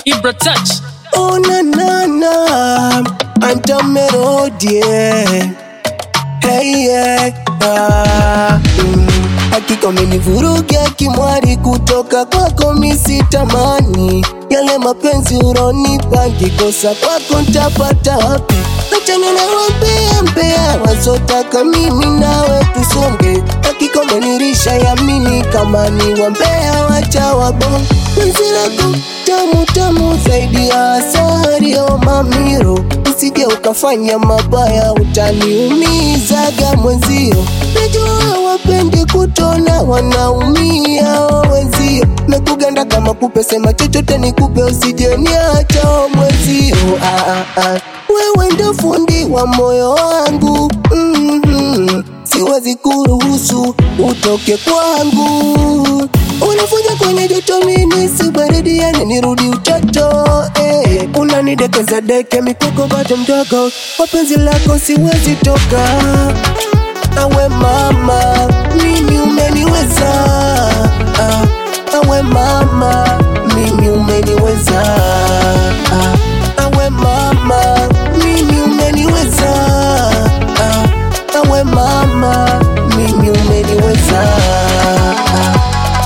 Ibra touch. Oh na na na, anta melodie. Hey yeah, ah, mm. Hakika umenivuruga kimwari, kutoka kwako misitamani yale mapenzi uronipa, kikosa kwako ntapata wapi? Achana na wambea mbea wazotaka mimi nawe tusonge, hakika umenirisha yamini kama ni wambea wacha wabonge penzi lako tamu tamu zaidi ya asari o mamiro, usije ukafanya mabaya, utaniumizaga mwenzio. Najua wapendi kutona, wanaumia o wenzio. Mekuganda kama kupe, sema chochote nikupe, usije niacha o mwenzio. Ah, ah, ah. Wewe ndo fundi wa moyo wangu mm-hmm. Siwezi kuruhusu utoke kwangu Unavuja kwenye joto mini si baridi yani nirudi utoto eh. Unanidekeza deke mikoko bado mdogo Kwa penzi lako siwezi toka Awe mama mimi umeniweza ah. Awe mama mimi umeniweza ah. Awe mama mimi umeniweza ah. Awe mama mimi umeniweza ah.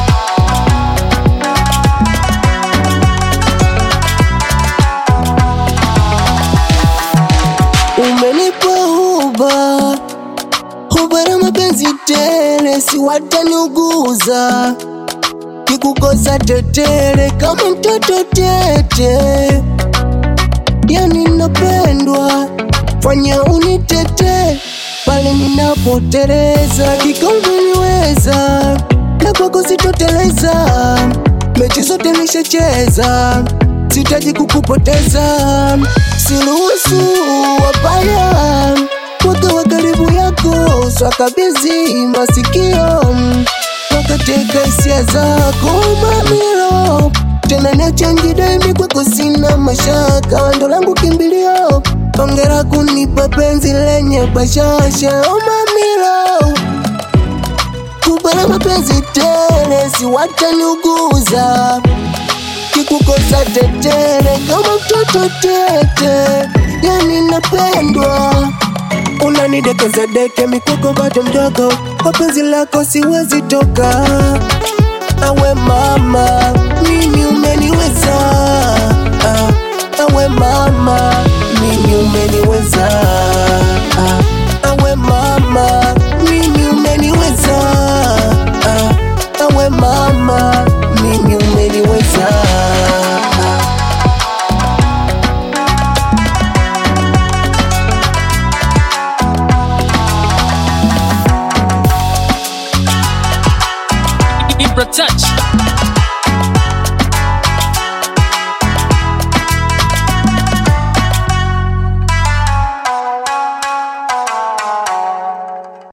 Umenipa huba huba na mapenzi tele, si wataniuguza kikukosa tetere kama mtoto tete, yani napendwa, fanya unitete pale ninapoteleza, kikaumeniweza na kwako sitoteleza, mechi zote nishacheza, sitaji kukupoteza, siruhusu wabaya wakawa karibu yako, swakabizi masikio wakateka hisia zako mamilo tena niachangi daimi kwako sina mashaka ndo langu kimbilio ongera kunipa penzi lenye bashasha o mamilo kubana mapenzi tele si wataniuguza kikukosa tetere kama mtoto tete yani napendwa unanidekeza deke mikoko bado mdogo kwa penzi lako siwezi toka awe mama mimi umeniweza ah, awe mama mimi umeniweza ah, awe mama mimi umeniweza ah, awe mama mimi umeniweza ah. Ibra touch.